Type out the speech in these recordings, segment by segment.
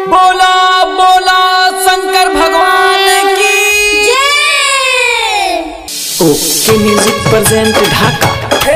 बोला बोला शंकर भगवान की ओके म्यूजिक प्रेजेंट ढाका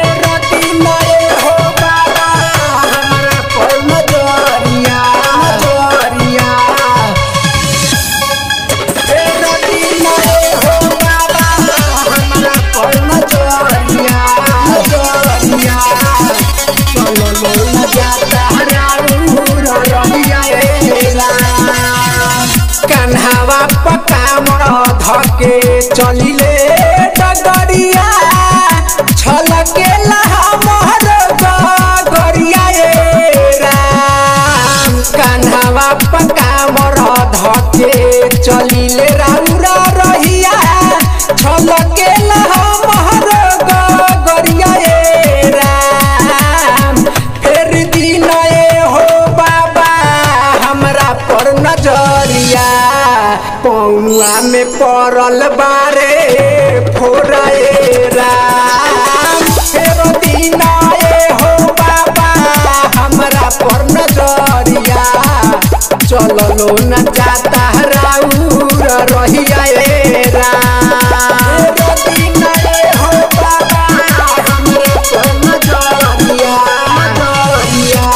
कन्हावा पकामर धके चलिले डगरिया छलके हमर गगरिया ए राम कन्हावा पकामर धके चलिले राउरा रहिया छलके हमर गगरिया ए राम फेर दिन ए हो बाबा हमरा पर नजरिया पौआ में पड़ल बारे फोरे राम फेरो दिन ए हो बाबा हमरा पर नजरिया चललो न जाता राउर रहिया ए राम फेरो दिन ए हो बाबा हमरा पर नजरिया नजरिया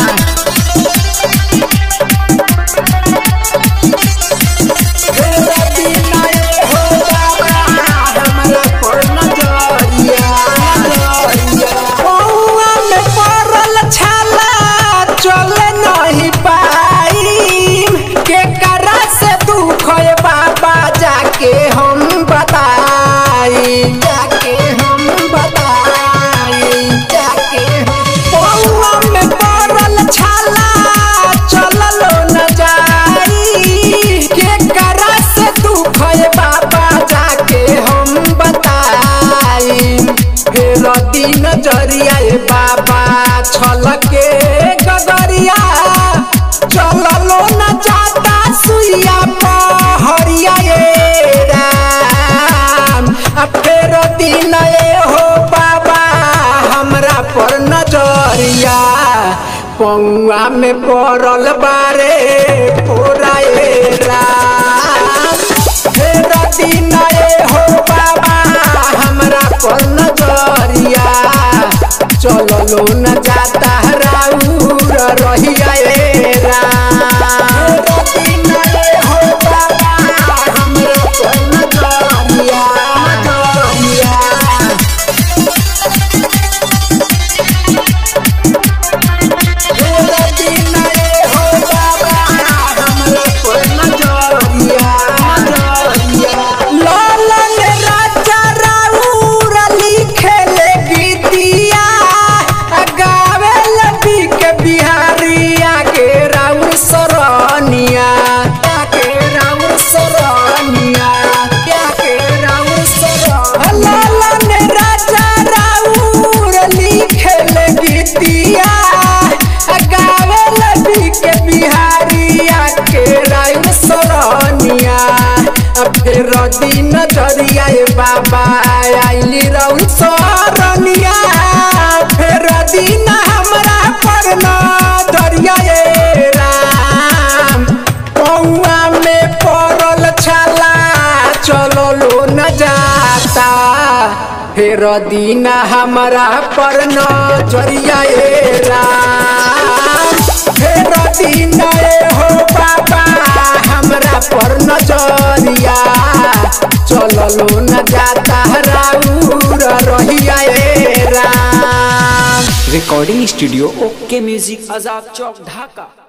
हम बताई जाके हम बताई जाके हम पौआ में पड़ल छाला चललो न जाई के करा से दुख है बाबा जाके हम बताई फेर दिन जरिया ए बाबा छलके गगरिया चललो न जाता सुइया पहरिया ए राम आ फेर दिन ए हो बाबा हमरा पर नजरिया पौआ में पड़ल बारे फोरा ए राम फेर दिन ए हो बाबा हमरा पर नजरिया चललो न जाता राउर रहिया ए राम फेर दिन ए हो बाबा हमरा पर नजरिया नजरिया लालन राजा राउर लिखेले गीतिया गावे लबी के बिहारिया के राउर सरनिया के राउर सरनिया के राउर सरनिया लालन राजा राउर लिखेले गीतिया गावे लबी के बिहारिया के राउर सरनिया फेर दिन जरिया ए बाबा आइली रउल सरनिया फेर दिन हमरा पर न दरिया ए राम पौआ में पड़ल छाला चललो न जाता फेर दिन हमरा पर न जरिया ए राम फेर दिन ए हो बाबा हमरा पर नजरिया चललो न जाता राउर रहिया ए Ram recording studio okay music Azad Chowk ढाका